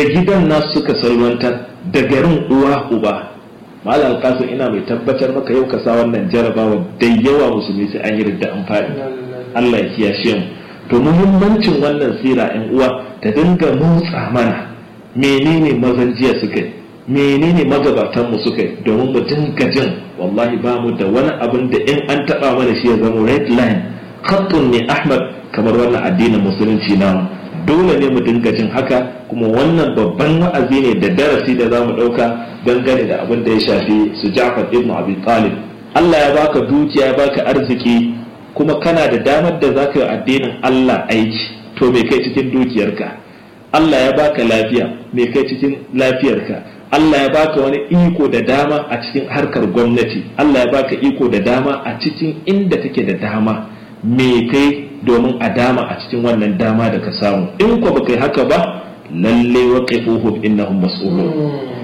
da gidan nasu suka salwantar da garin uwa uba malam kasu ina mai tabbatar maka yau ka sa wannan jarabawa da yawa musulmi sai an yi ridda an faɗi Allah ya kiyashe mu to muhimmancin wannan sira yan uwa ta dinga motsa mana menene mazan jiya suka yi menene magabatan mu suka yi domin mu dinga jin wallahi ba mu da wani abin da in an taba mana shi ya zama red line khattun ne ahmad kamar wannan addinin musulunci namu dole ne mu dinga jin haka kuma wannan babban wa'azi ne da darasi da zamu dauka dangane da abin da ya shafi su Ja'far ibn Abi Talib Allah ya baka dukiya ya baka arziki kuma kana da damar da zaka yi addinin Allah aiki to me kai cikin dukiyarka Allah ya baka lafiya me kai cikin lafiyarka Allah ya baka wani iko da dama a cikin harkar gwamnati Allah ya baka iko da dama a cikin inda kake da dama me kai domin a dama a cikin wannan dama da ka samu in ko baka yi haka ba lalle waqifuhum innahum mas'ulun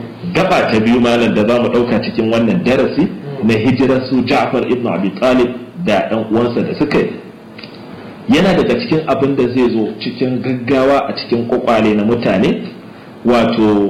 gaba ta biyu malam da zamu dauka cikin wannan darasi na hijirar su Ja'far ibn Abi Talib da ɗan uwansa da suka yi yana daga cikin abin da zai zo cikin gaggawa a cikin kwakwale na mutane wato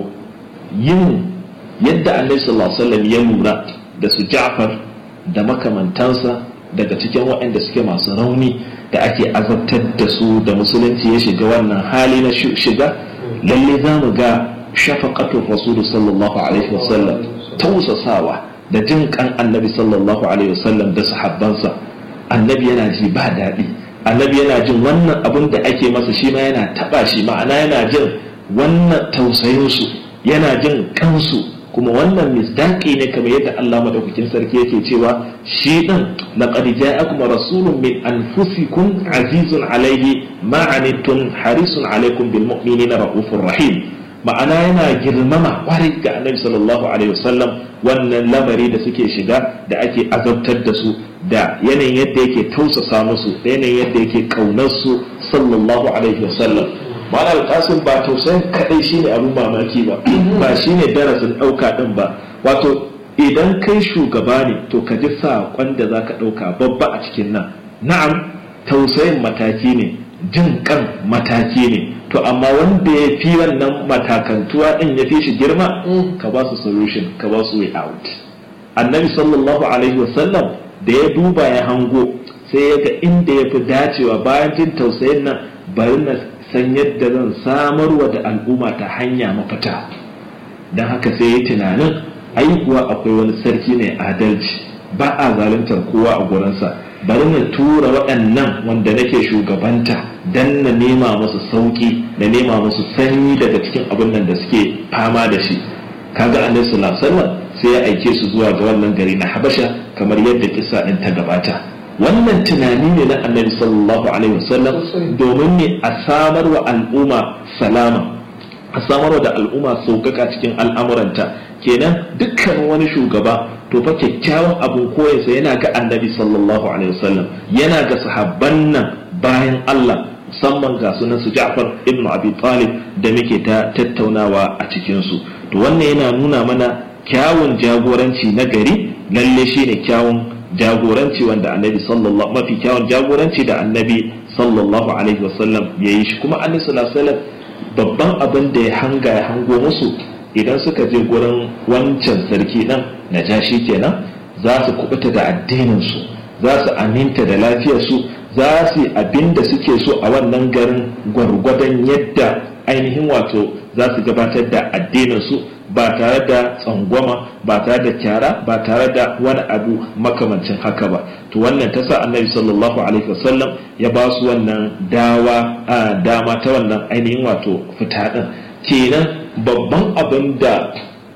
yin yadda annabi sallallahu alaihi wasallam ya lura da su Ja'far da makamantansa daga cikin waɗanda suke masu rauni da ake azabtar da su da musulunci ya shiga wannan hali na shiga lalle za mu ga shafaqatu rasulu sallallahu alaihi wasallam tausasawa da jin kan annabi sallallahu alaihi wasallam da sahabbansa annabi yana ji ba daɗi annabi yana jin wannan abin da ake masa shi ma yana taɓa shi ma'ana yana jin wannan tausayinsu yana jin kansu kuma wannan misdaqi ne kamar yadda Allah madaukakin sarki yake cewa shi din laqad ja'akum rasulun min anfusikum azizun alayhi ma anittum harisun alaykum bil mu'minina raufur rahim ma'ana yana girmama kwarai ga annabi sallallahu alaihi wasallam wannan lamari da suke shiga da ake azabtar da su da yanayin yadda yake tausasa musu da yanayin yadda yake kaunar su sallallahu alaihi wasallam ma'ana alƙasin ba tausayin kaɗai shine abin mamaki ba ba shine darasin ɗauka ɗin ba wato idan kai shugaba ne to ka ji saƙon da za ka ɗauka babba a cikin nan na'am tausayin mataki ne jin kan mataki ne to amma wanda ya fi wannan matakantuwa ɗin ya fi shi girma ka ba su solution ka ba su way out annabi sallallahu alaihi wasallam da ya duba ya hango sai ya ga inda ya fi dacewa bayan jin tausayin nan bari na san yadda zan samarwa da al'umma ta hanya mafita don haka sai ya tunanin ai kuwa akwai wani sarki mai adalci ba a zaluntar kowa a gurinsa bari na tura waɗannan wanda nake shugabanta don na nema musu sauƙi na nema musu sanyi daga cikin abin nan da suke fama da shi kaga annabi sallallahu alaihi wasallam sai ya aike su zuwa ga wannan gari na habasha kamar yadda kissa din ta gabata wannan tunani ne na annabi sallallahu alaihi wasallam domin ne a samar wa al'umma salama a samar da al'umma sauƙaƙa cikin al'amuranta kenan dukkan wani shugaba to fa kyakkyawan abin koyarsa yana ga annabi sallallahu alaihi wasallam yana ga sahabban nan bayan Allah musamman ga sunan su Ja'far ibn Abi Talib da muke ta tattaunawa a cikin su to wannan yana nuna mana kyawun jagoranci na gari lalle shine kyawun jagoranci wanda annabi sallallahu mafi kyawun jagoranci da annabi sallallahu alaihi wasallam ya yi shi kuma annabi sallallahu alaihi wasallam babban abin da ya hanga ya hango musu idan suka je gurin wancan sarki nan na jashi kenan za su kubuta da addinin su za su aminta da lafiyar su za su yi abin da suke so a wannan garin gwargwadon yadda ainihin wato za su gabatar da addinin su ba tare da tsangwama ba tare da kyara ba tare da wani abu makamancin haka ba to wannan ta sa annabi sallallahu alaihi wasallam ya ba su wannan dawa dama ta wannan ainihin wato fita din kenan babban abin da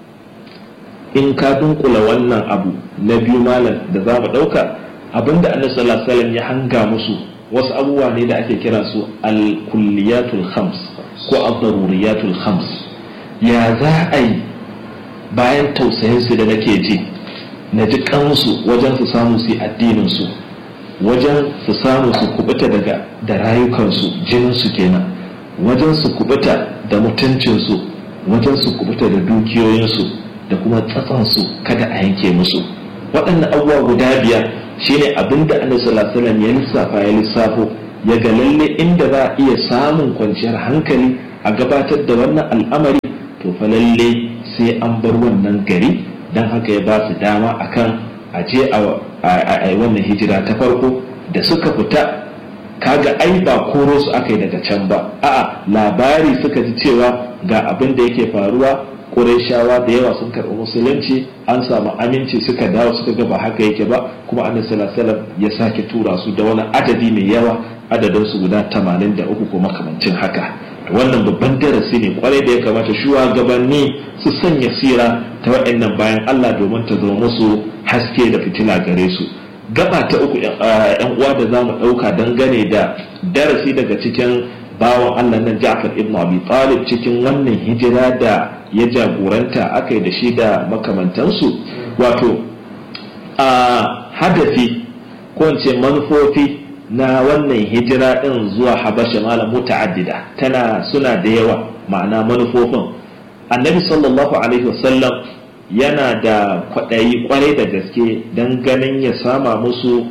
in ka dunkula wannan abu na biyu malam da za mu ɗauka abin da annabi sallallahu alaihi wasallam ya hanga musu wasu abubuwa ne da ake kira su al-kulliyatul khams ko al-daruriyatul khams ya za a yi bayan tausayinsu da nake ji na ji kansu wajen su samu su addininsu wajen su samu su kubuta daga da rayukansu jininsu kenan wajen su kubuta da mutuncinsu wajen su kubuta da dukiyoyinsu da kuma tsatsansu kada a yanke musu waɗannan abubuwa guda biyar shine abin da annabi sallallahu alaihi ya lissafa ya lissafo ya ga lalle inda za a iya samun kwanciyar hankali a gabatar da wannan al'amari fa lalle sai an bar wannan gari don haka ya ba su dama akan a je a yi wannan hijira ta farko da suka fita kaga ai ba koro su aka yi daga can ba a'a labari suka ji cewa ga abin da yake faruwa Qurayshawa da yawa sun karɓi musulunci an samu aminci suka dawo suka ga ba haka yake ba kuma annabi sallallahu ya sake tura su da wani adadi mai yawa adadin su guda 83 ko makamancin haka wannan babban darasi ne kwarai da ya kamata shugabanni su sanya sira ta waɗannan bayan Allah domin ta zama musu haske da fitila gare su gaba ta uku yan uwa da za mu ɗauka dangane da darasi daga cikin bawan Allah nan Ja'far ibn Abi Talib cikin wannan hijira da ya jagoranta aka yi da shi da makamantansu wato a hadafi ko in ce manufofi na wannan hijira din zuwa habasha malam muta'addida tana suna da yawa ma'ana manufofin annabi sallallahu alaihi wasallam yana da kwaɗayi kwarai da gaske don ganin ya sama musu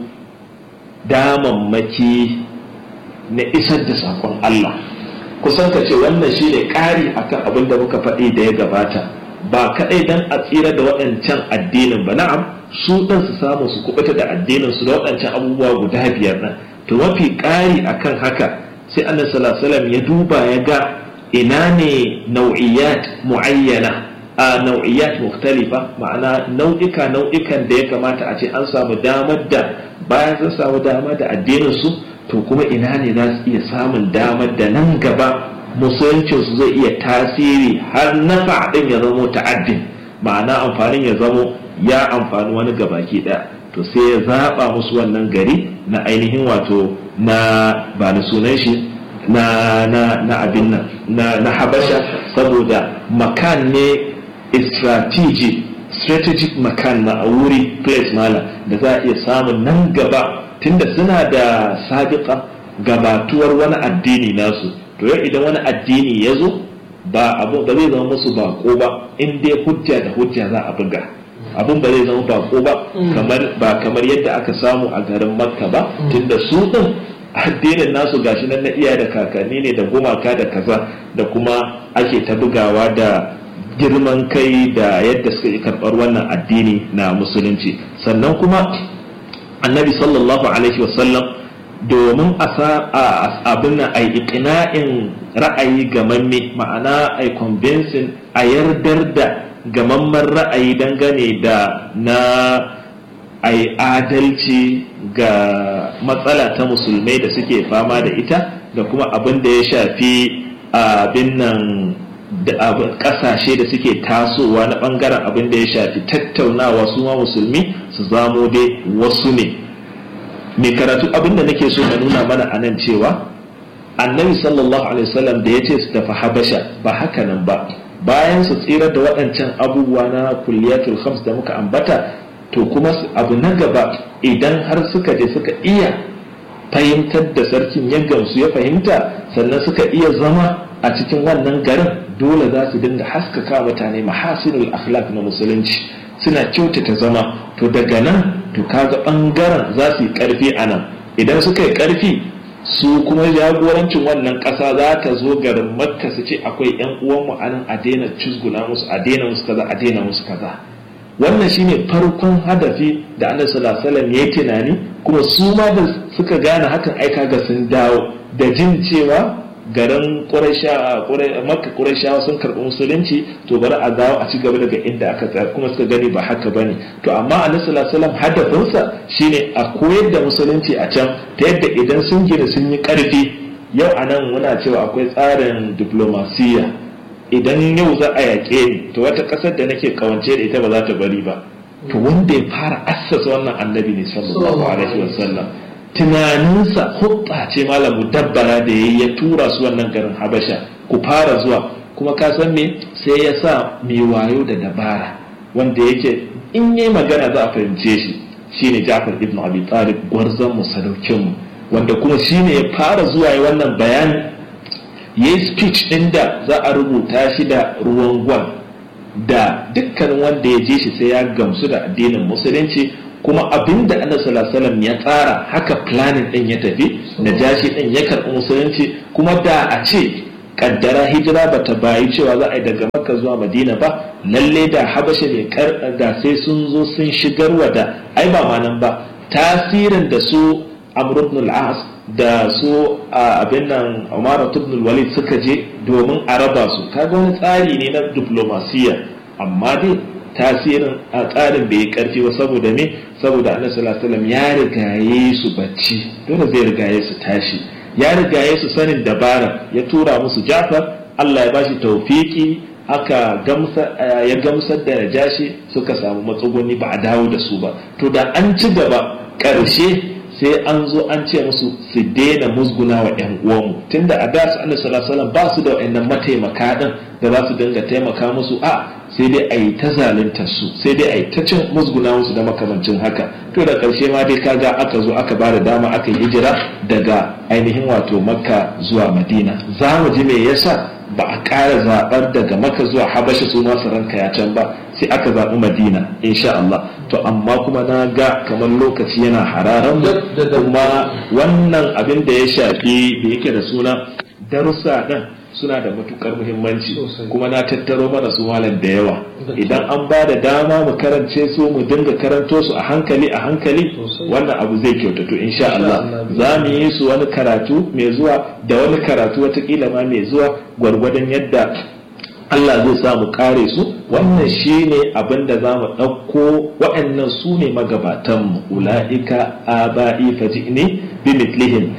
damammaki na isar da sakon Allah kusan ka ce wannan shi ne ƙari akan abin da muka faɗi da ya gabata ba kaɗai don a tsira da waɗancan addinin ba na'am su ɗan su samu su kubuta da addinin su da waɗancan abubuwa guda biyar nan to mafi ƙari akan haka sai annabi sallallahu ya duba ya ga ina ne nau'iyat muayyana a nau'iyat mukhtalifa ma'ana nau'ika nau'ikan da ya kamata a ce an samu damar da bayan sun samu damar da addinin su to kuma ina ne za su iya samun damar da nan gaba musuluncin su zai iya tasiri har nafa din ya zamo ta'addin ma'ana amfanin ya zamo ya amfani wani gabaki ɗaya to sai ya zaɓa musu wannan gari na ainihin wato na ba na sunan shi na na na abin nan na na habasha saboda makan ne strategic strategic makan na a wuri place mala da za a iya samun nan gaba tunda suna da sabiƙa gabatuwar wani addini nasu to yau idan wani addini ya zo ba abu ba zai zama musu bako ba in dai hujja da hujja za a buga abin ba zai zama bako ba kamar ba kamar yadda aka samu a garin makka ba tunda su din addinin nasu gashi nan na iya da kakanni ne da gumaka da kaza da kuma ake ta bugawa da girman kai da yadda suka yi karɓar wannan addini na musulunci sannan kuma annabi sallallahu alaihi wasallam domin a abin nan a iqna'in ra'ayi gamamme ma'ana a convincing a yardar da gamamman ra'ayi dangane da na a adalci ga matsala ta musulmai da suke fama da ita da kuma abin da ya shafi abin nan da kasashe da suke tasowa na bangaren abin da ya shafi tattaunawa su ma musulmi su zamo dai wasu ne mai karatu abin da nake so na nuna mana a nan cewa annabi sallallahu alaihi wasallam da ya ce su tafi habasha ba haka nan ba bayan su tsira da waɗancan abubuwa na kulliyatul khams da muka ambata to kuma abu na gaba idan har suka je suka iya fahimtar da sarkin ya gamsu ya fahimta sannan suka iya zama a cikin wannan garin dole za su dinga haskaka mutane mahasinul akhlaq na musulunci suna kyautata zama to daga nan to kaga bangaren za su yi karfi a nan idan suka yi karfi su kuma jagorancin wannan ƙasa za ta zo garin makka su ce akwai yan uwanmu a nan a daina cizguna musu a daina musu kaza a daina musu kaza wannan shine farkon hadafi da annabi sallallahu alaihi wasallam ya tunani kuma su ma da suka gane hakan aika ga sun dawo da jin cewa garin makka ƙurashawa sun karɓi musulunci to bari a dawo a ci gaba daga inda aka tsaya kuma suka gani ba haka bane to amma annabi sallallahu alaihi wasallam hadafinsa shine a koyar da musulunci a can ta yadda idan sun gina sun yi ƙarfi yau a nan muna cewa akwai tsarin diplomasiya idan yau za a yaƙe ni to wata ƙasar da nake kawance da ita ba za ta bari ba to wanda ya fara assasa wannan annabi ne sallallahu alaihi wasallam tunaninsa hutsa ce malamu dabbara da ya ya tura su wannan garin habasha ku fara zuwa kuma ka san me sai ya sa mai wayo da dabara wanda yake in yi magana za a fahimce shi shine Ja'far ibn Abi Talib gwarzon mu sadaukin mu wanda kuma shine ya fara zuwa yi wannan bayani yayi speech din da za a rubuta shi da ruwan gwal da dukkanin wanda ya je shi sai ya gamsu da addinin musulunci kuma abinda annabi sallallahu alaihi ya tsara haka planning din ya tafi da jashi din ya karɓi musulunci kuma da a ce kaddara hijira bata bayi cewa za a yi daga makka zuwa madina ba lalle da habasha ne da sai sun zo sun shigarwa da ai ba ma nan ba tasirin da su amr ibn al-as da su abin nan umar ibn walid suka je domin a raba su kaga wani tsari ne na diplomasiya amma dai tasirin a tsarin bai yi karfi ba saboda me saboda annabi sallallahu alaihi wasallam ya rigaye su bacci dole zai rigaye su tashi ya rigaye su sanin dabara ya tura musu Jafar Allah ya bashi taufiki aka gamsa ya gamsar da Najashi suka samu matsuguni ba a dawo da su ba to da an ci gaba ƙarshe sai an zo an ce musu su daina musguna wa ƴan uwanmu tunda a da su annabi sallallahu alaihi ba su da wayannan mataimaka din da za su dinga taimaka musu a sai dai a yi ta zalunta su sai dai a yi ta cin musguna musu da makamancin haka to da ƙarshe ma dai kaga aka zo aka ba da dama aka yi hijira daga ainihin wato makka zuwa madina za mu ji me yasa ba a ƙara zaɓar daga makka zuwa habasha su masu ranka ya can ba sai aka zaɓi madina insha Allah to amma kuma na ga kamar lokaci yana hararan mu kuma wannan abin da ya shafi da yake da suna darussa ɗin suna da matukar muhimmanci kuma na tattaro mana su malam da yawa idan an ba da dama mu karance su mu dinga karanto su a hankali a hankali wannan abu zai kyautatu insha Allah za mu yi su wani karatu mai zuwa da wani karatu watakila ma mai zuwa gwargwadon yadda Allah zai sa mu kare su wannan shine abin da za mu ɗauko waɗannan su ne magabatanmu ula'ika aba'i faji'ni bi mitlihim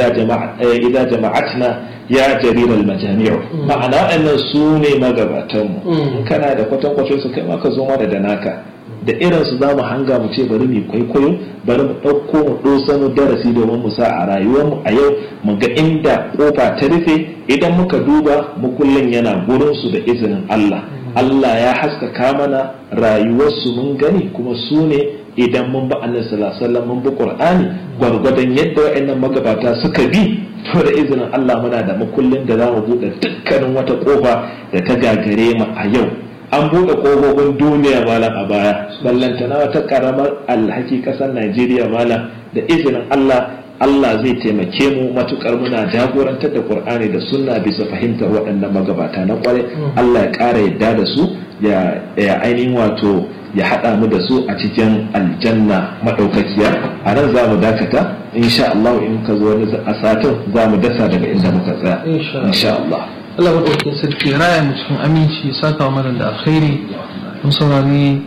idza jama'atna ya jarirar majami'u ma'ana waɗannan su ne magabatanmu kana da kwatankwacin su kai ma ka zo mana da naka da irin su za mu hanga mu ce bari mu kwaikwayo bari mu ɗauko mu ɗosano darasi domin mu sa a rayuwarmu a yau mu ga inda kofa ta rufe idan muka duba mukullin yana gurin su da izinin Allah Allah ya haskaka mana rayuwarsu mun gani kuma su ne idan mun ba annabi sallallahu alaihi wasallam mun bi Qur'ani gwargwadon yadda wayannan magabata suka bi to da izinin Allah muna da makullin da za mu buɗe dukkanin wata kofa da ta gagare mu a yau an buɗe ƙofofin duniya malam a baya ballantana wata ƙaramar alhaki ƙasar Najeriya malam da izinin Allah Allah zai taimake mu matukar muna jagorantar da Qur'ani da sunna bisa fahimtar waɗannan magabata na ƙware Allah ya ƙara yadda da su ya ainihin wato ya haɗa mu da su a cikin aljanna maɗaukakiya a nan za mu dakata insha Allah in ka zo wani a satin za mu dasa daga inda muka tsaya insha Allah Allah maɗaukin sarki raya mu cikin aminci saka wa mana da alkhairi mun saurari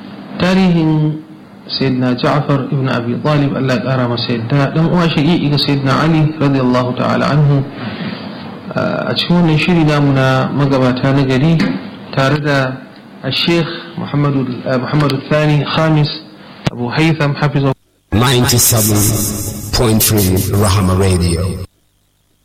tarihin sayyidina Ja'far ibn Abi Talib Allah ya ƙara masa yadda dan uwa shaqiqi ga sayyidina Ali radiyallahu ta'ala anhu a cikin wannan shiri namu na magabata na gari tare da الشيخ محمد محمد الثاني خامس أبو هيثم حفظه 97.3 Rahama Radio